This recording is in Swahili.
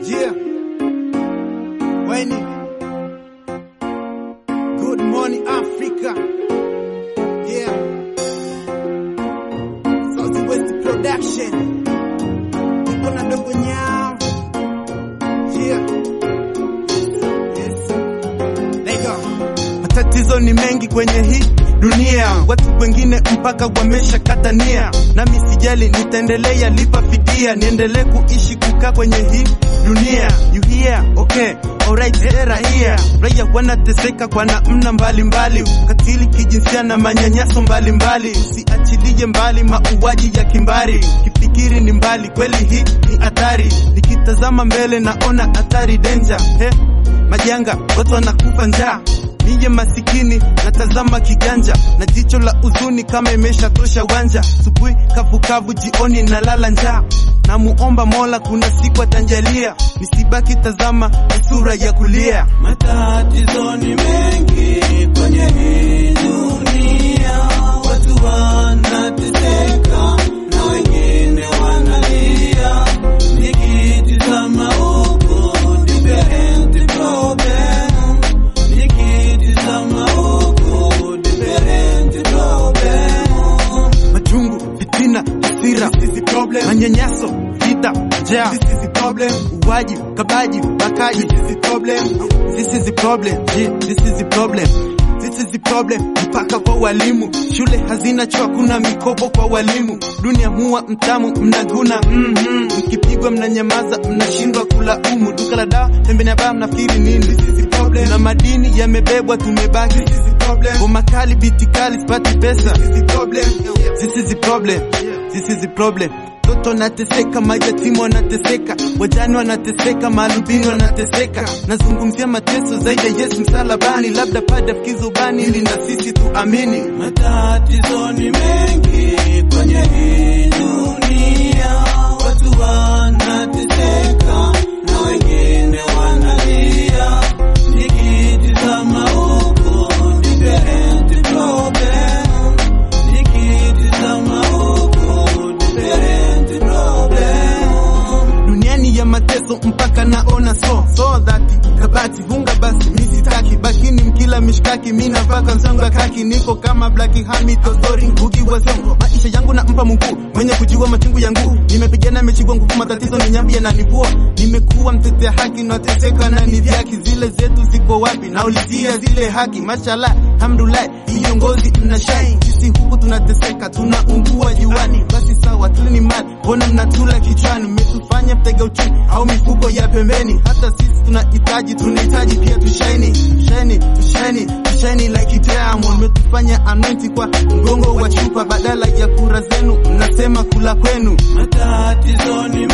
Yeah. When Good morning Africa. Yeah. South West Production. Kuna dogo nyao. Yeah. Yes. Lego. Matatizo ni mengi kwenye hii dunia, watu wengine mpaka wameshakata nia, nami sijali, nitaendelea lipa fidia, niendelee kuishi kukaa kwenye hii dunia. You hear? Okay. Alright, eh, raia raia wanateseka kwa namna mbalimbali, ukatili kijinsia na manyanyaso mbalimbali. Usiachilie mbali mauaji ya kimbari, kifikiri ni mbali, kweli hii ni hatari. Nikitazama mbele naona hatari danger, he majanga, watu wanakufa njaa Niye masikini natazama kiganja na jicho la uzuni kama imeshatosha wanja. Subuhi kavukavu, jioni nalala njaa. Namuomba Mola, kuna siku atanjalia, nisibaki tazama ni sura ya kulia. Matatizo ni mengi kwenye hii dunia, watu wanateseka na wengine wanalia. Nikitizama huku different problem, nikitizama huku different problem. Majungu, fitina, hasira, manyanyaso, vita, njaa, uwaji, kabaji, bakaji, This is the problem, yeah, this is the problem. This is the problem, mpaka kwa walimu. Shule hazina choo, kuna mikopo kwa walimu. Dunia huwa mtamu, mnaguna mhm. Mkipigwa mnanyamaza, mnashindwa kulaumu. Duka la dawa, pembeni ya baa, mnafikiri nini? This is the problem. Na madini yamebebwa, tumebaki. This is the problem. Ngoma kali, biti kali, sipati pesa. This is the problem. This is the problem. This is the problem. Toto nateseka, majatimu wanateseka, wajane wanateseka, maalubini wanateseka. Nazungumzia mateso zaidi ya Yesu msalabani, labda pade afikize ubani ili na sisi tuamini. Matatizo ni mengi kwenye hii dunia, watu wanateseka na wengine wanalia. Nikitizama huku different problem, nikitizama huku different problem. duniani ya mateso mpaka naona so so dhati kabati vunga basi misitaki bakini mkila mishkaki mina mpaka msonga kaki niko kama blaki hamitozori ngugi wa songo maisha yangu na mpa Mungu mwenye kujua machungu yangu nimepigana mechigwa nguvu matatizo ni nyambi yananivua nimekuwa mtetea haki nateseka na nidhaki zile zetu ziko wapi naulizia zile haki mashallah hamdulillah viongozi mnashai sisi huku tunateseka tunaungua juani basi sawa tulini mali mbona mnatula kichwani mmetufanya mtega uchumi au mifuko ya pembeni hata sisi tunahitaji tunahitaji pia tushaini tushaini tushaini tushaini like diamond mmetufanya anwenti kwa mgongo wa chupa badala ya kura zenu mnasema kula kwenu Matatizo ni